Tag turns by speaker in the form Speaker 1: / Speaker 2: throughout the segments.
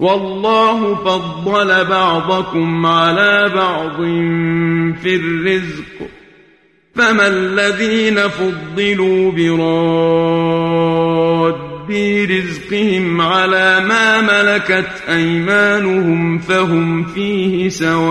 Speaker 1: والله فضل بعضكم على بعض في الرزق فما الذين فضلوا براد رزقهم على ما ملكت أيمانهم فهم فيه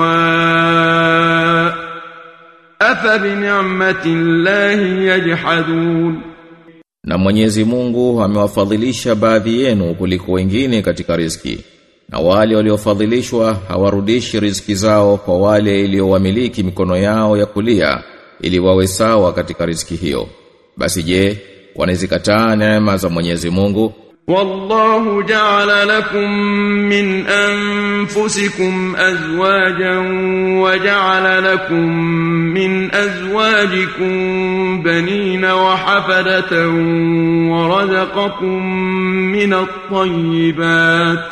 Speaker 1: سواء أفبنعمة الله يجحدون
Speaker 2: Na Mwenyezi Mungu amewafadhilisha baadhi yenu kuliko wengine katika riziki. Na wale waliofadhilishwa hawarudishi riziki zao kwa wale iliyowamiliki mikono yao ya kulia ili wawe sawa katika riziki hiyo. Basi je, wanazikataa neema za Mwenyezi Mungu?
Speaker 1: والله جعل لكم من أنفسكم أزواجا وجعل لكم من أزواجكم بنين وحفدة ورزقكم من الطيبات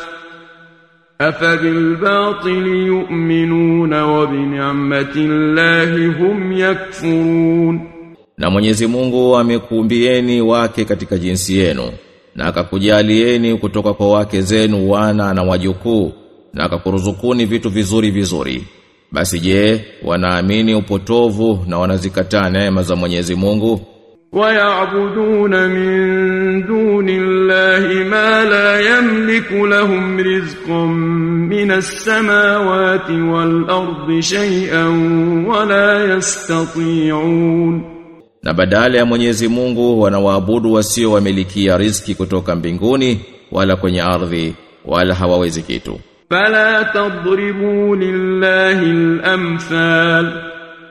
Speaker 1: أفبالباطل يؤمنون وبنعمة الله هم يكفرون
Speaker 2: Na Mwenyezi Mungu amekuumbieni wake katika jinsi yenu na akakujalieni kutoka kwa wake zenu wana na wajukuu na akakuruzukuni vitu vizuri vizuri. Basi je, wanaamini upotovu na wanazikataa neema za Mwenyezi Mungu?
Speaker 1: ويعبدون من دون الله ما لا يملك لهم رزقا من السماوات والأرض شيئا ولا يستطيعون
Speaker 2: Na badala ya Mwenyezi Mungu wanawaabudu wasio wamilikia riziki kutoka mbinguni wala kwenye ardhi wala hawawezi kitu.
Speaker 1: فلا تضربوا لله الأمثال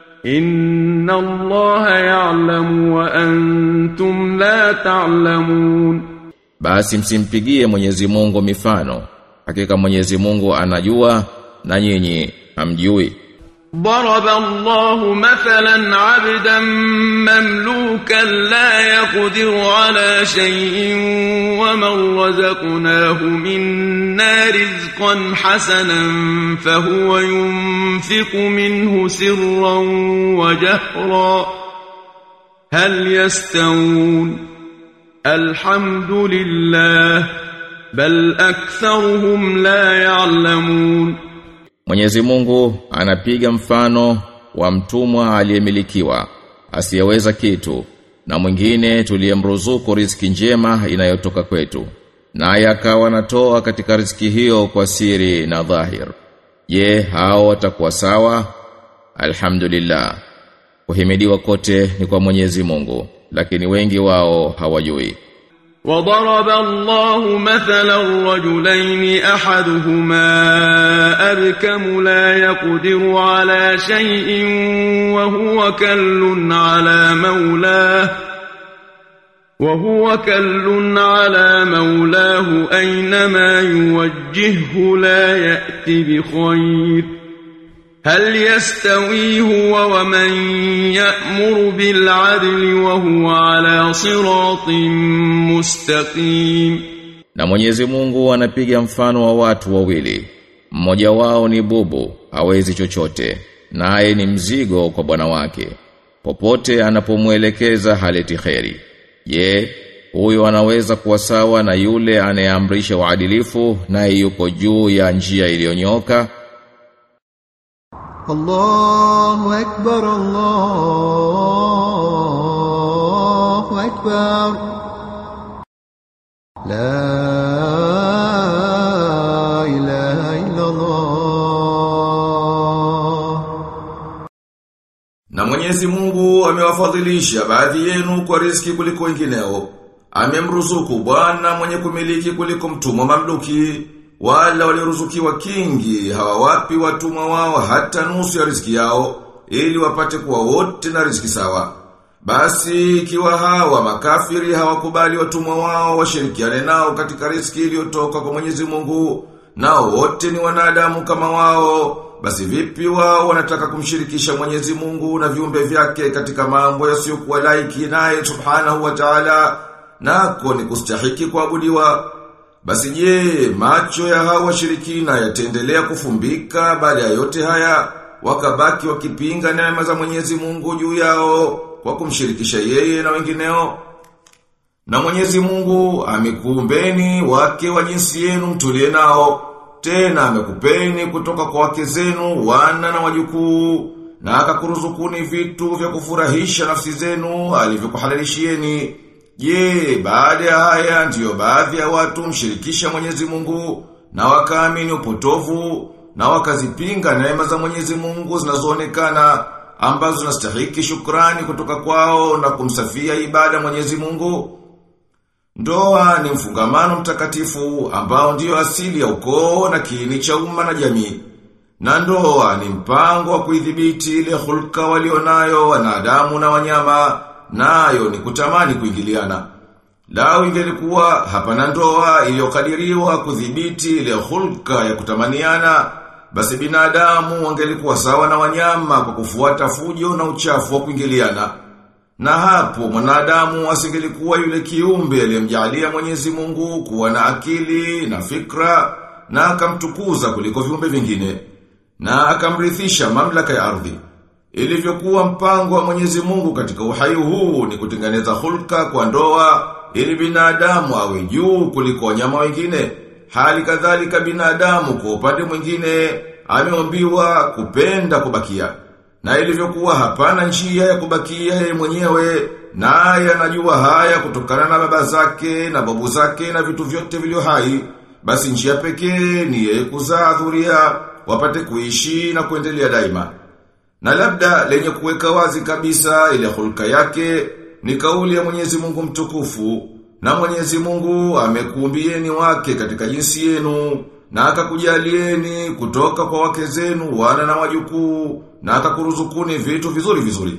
Speaker 1: إن الله يعلم وأنتم لا تعلمون
Speaker 2: Basi msimpigie Mwenyezi Mungu mifano. Hakika Mwenyezi Mungu anajua na nyinyi hamjui.
Speaker 1: ضرب الله مثلا عبدا مملوكا لا يقدر على شيء ومن رزقناه منا رزقا حسنا فهو ينفق منه سرا وجهرا هل يستوون الحمد لله بل أكثرهم لا يعلمون
Speaker 2: Mwenyezi Mungu anapiga mfano wa mtumwa aliyemilikiwa asiyeweza kitu na mwingine tuliyemruzuku riziki njema inayotoka kwetu naye akawa anatoa katika riziki hiyo kwa siri na dhahir je hao watakuwa sawa alhamdulillah kuhimidiwa kote ni kwa Mwenyezi Mungu lakini wengi wao hawajui
Speaker 1: وضرب الله مثلا رجلين احدهما ابكم لا يقدر على شيء وهو كل على مولاه وهو كل على مولاه اينما يوجهه لا ياتي بخير هل يستوي هو ومن يأمر بالعدل وهو على صراط مستقيم
Speaker 2: Na Mwenyezi Mungu anapiga mfano wa watu wawili. Mmoja wao ni bubu, hawezi chochote, naye ni mzigo kwa bwana wake. Popote anapomuelekeza haleti kheri. Je, huyo anaweza kuwa sawa na yule anayeamrisha uadilifu naye yuko juu ya njia iliyonyoka?
Speaker 3: الله أكبر الله أكبر لا إله إلا الله
Speaker 2: Na Mwenyezi Mungu amewafadhilisha baadhi yenu kwa riziki kuliko wengineo. Amemruzuku bwana mwenye kumiliki kuliko mtumwa mamluki. Wala walioruzukiwa kingi hawawapi watumwa wao hata nusu ya riziki yao ili wapate kuwa wote na riziki sawa. Basi ikiwa hawa makafiri hawakubali watumwa wao washirikiane nao katika riziki iliyotoka kwa Mwenyezi Mungu nao wote ni wanadamu kama wao basi vipi wao wanataka kumshirikisha Mwenyezi Mungu na viumbe vyake katika mambo yasiyokuwa laiki naye Subhanahu wa Ta'ala nako ni kustahiki kuabudiwa basi je macho ya hawa washirikina yataendelea kufumbika baada ya yote haya wakabaki wakipinga neema za Mwenyezi Mungu juu yao kwa kumshirikisha yeye na wengineo na Mwenyezi Mungu amekuumbeni wake wa jinsi yenu mtulie nao tena amekupeni kutoka kwa wake zenu wana na wajukuu na akakuruzukuni vitu vya kufurahisha nafsi zenu alivyokuhalalishieni. Je, baada ya haya ndiyo baadhi ya watu mshirikisha Mwenyezi Mungu na wakaamini upotovu na wakazipinga neema za Mwenyezi Mungu zinazoonekana ambazo zinastahiki shukrani kutoka kwao na kumsafia ibada Mwenyezi Mungu. Ndoa ni mfungamano mtakatifu ambao ndiyo asili ya ukoo na kiini cha umma na jamii. Na ndoa ni mpango wa kuidhibiti ile hulka walionayo wanadamu na wanyama, nayo ni kutamani kuingiliana. Lao ingelikuwa hapana ndoa iliyokadiriwa kudhibiti ile hulka ya kutamaniana, basi binadamu wangelikuwa sawa na wanyama kwa kufuata fujo na uchafu wa kuingiliana. Na hapo mwanadamu asingelikuwa yule kiumbe aliyemjalia Mwenyezi Mungu kuwa na akili na fikra na akamtukuza kuliko viumbe vingine na akamrithisha mamlaka ya ardhi. Ilivyokuwa mpango wa Mwenyezi Mungu katika uhai huu ni kutengeneza hulka kwa ndoa ili binadamu awe juu kuliko wanyama wengine. Hali kadhalika binadamu kwa upande mwingine ameombiwa kupenda kubakia. Na ilivyokuwa hapana njia ya kubakia yeye mwenyewe, naye anajua haya kutokana na baba zake na babu zake na vitu vyote vilivyo hai, basi njia pekee ni yeye kuzaa dhuria wapate kuishi na kuendelea daima. Na labda lenye kuweka wazi kabisa ile hulka yake ni kauli ya Mwenyezi Mungu mtukufu na Mwenyezi Mungu amekuumbieni wake katika jinsi yenu na akakujalieni kutoka kwa wake zenu wana na wajukuu na akakuruzukuni vitu vizuri vizuri.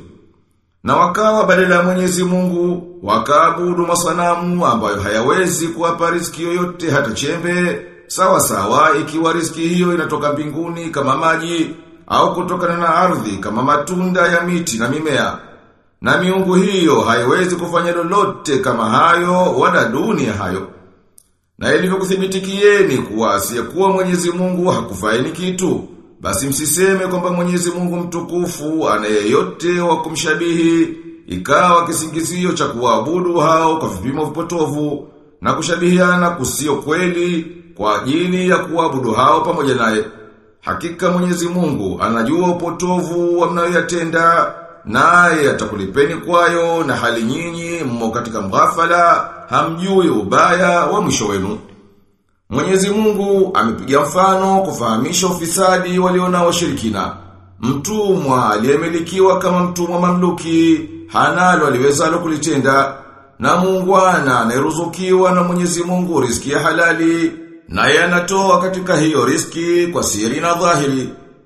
Speaker 2: Na wakawa badala ya Mwenyezi Mungu wakaabudu masanamu ambayo hayawezi kuwapa riziki yoyote hata chembe sawa sawa ikiwa riziki hiyo inatoka mbinguni kama maji au kutokana na ardhi kama matunda ya miti na mimea. Na miungu hiyo haiwezi kufanya lolote kama hayo wala duni ya hayo. Na ilivyokuthibitikieni kuwa asiyekuwa Mwenyezi Mungu hakufaini kitu, basi msiseme kwamba Mwenyezi Mungu mtukufu ana yeyote wa kumshabihi, ikawa kisingizio cha kuabudu hao kwa vipimo vipotovu na kushabihiana kusio kweli kwa ajili ya kuabudu hao pamoja naye. Hakika Mwenyezi Mungu anajua upotovu wa mnayoyatenda naye atakulipeni kwayo na hali nyinyi mmo katika mghafala hamjui ubaya wa mwisho wenu. Mwenyezi Mungu amepiga mfano kufahamisha ufisadi waliona washirikina. Mtumwa aliyemilikiwa kama mtumwa mamluki hanalo aliwezalo kulitenda na muungwana anayeruzukiwa na Mwenyezi Mungu riziki ya halali naye anatoa katika hiyo riski kwa siri na dhahiri.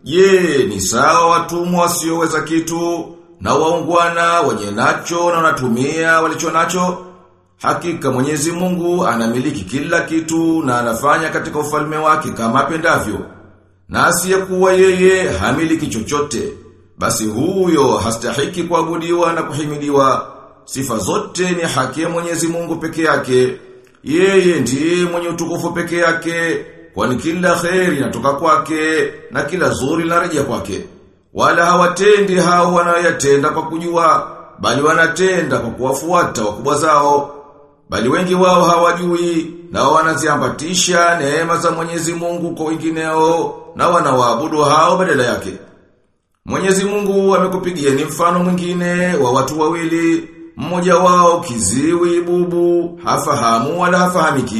Speaker 2: Je, ni sawa watumwa wasioweza kitu na waungwana wenye nacho na wanatumia walicho nacho? Hakika Mwenyezi Mungu anamiliki kila kitu na anafanya katika ufalme wake kama apendavyo. Na asiyekuwa yeye hamiliki chochote. Basi huyo hastahiki kuabudiwa na kuhimidiwa. Sifa zote ni haki ya Mwenyezi Mungu peke yake. Yeye ndiye mwenye utukufu peke yake, kwani kila kheri inatoka kwake na kila zuri linarejea kwake. Wala hawatendi hao wanayoyatenda kwa kujua, bali wanatenda kwa kuwafuata wakubwa zao. Bali wengi wao hawajui na wanaziambatisha neema za Mwenyezi Mungu kwa wengineo na wanawaabudu hao badala yake. Mwenyezi Mungu amekupigieni mfano mwingine wa watu wawili mmoja wao kiziwi bubu, hafahamu wala hafahamiki.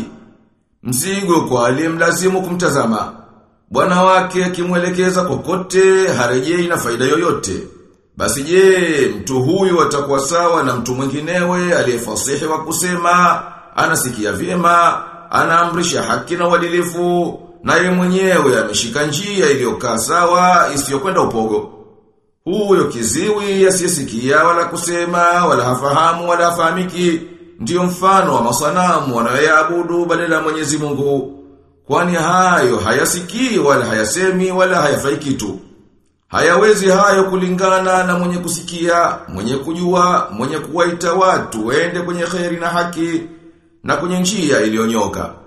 Speaker 2: Mzigo kwa aliyemlazimu kumtazama. Bwana wake akimwelekeza kokote harejei na faida yoyote. Basi je, mtu huyu atakuwa sawa na mtu mwinginewe aliyefasihi wa kusema, anasikia vyema, anaamrisha haki na uadilifu, naye mwenyewe ameshika njia iliyokaa sawa isiyokwenda upogo. Huyo kiziwi asiyesikia wala kusema wala hafahamu wala hafahamiki ndiyo mfano wa masanamu wanayoyaabudu badala ya Mwenyezi Mungu. Kwani hayo hayasikii wala hayasemi wala hayafai kitu. Hayawezi hayo kulingana na mwenye kusikia, mwenye kujua, mwenye kuwaita watu wende kwenye kheri na haki na kwenye njia iliyonyoka.